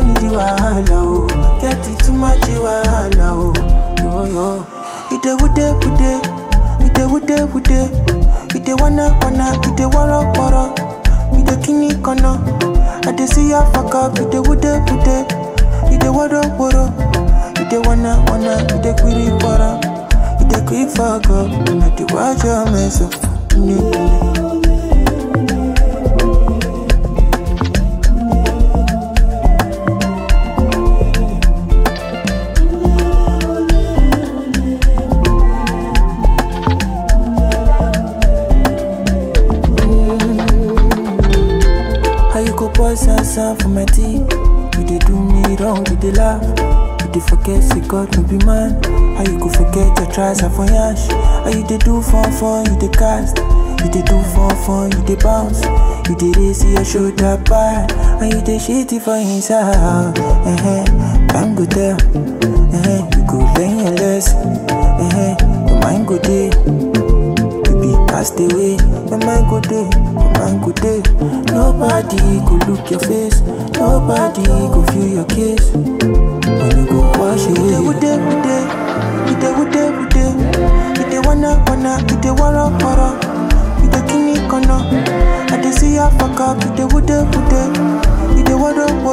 need the wahala, oh. Get it too much wahala, oh. Yo, yo. Ide wude wude, ide wude wude, ide wanna wanna, ide wara wara, ide kini kono. I dey see ya fuck up, ide wude wude, ide wara wara, ide wanna wanna, ide quiri wara, ide quick fuck up, na the watch your mess up. How you go pour sansan for my tea? You dey do me wrong, you dey laugh. You dey forget say God no be man. How you go forget your tries are for yash? How you dey do fun fun, you dey cast. You dey do fun fun, you dey bounce. You dey raise your shoulder back. And you dey shitty for inside. Uh-huh. Time go tell. Uh-huh. You go learn your lesson. Uh-huh. Your mind go dey. You be cast away. Your mind go dey, your mind go dey. Nobody go look your face. Nobody go feel your kiss. When you go wash away. Ide wude wude, ide wude wude, ide wanna wanna, ide wara wara, ide kini kono. I dey see ya fuck up, ide wude wude, ide wara wara.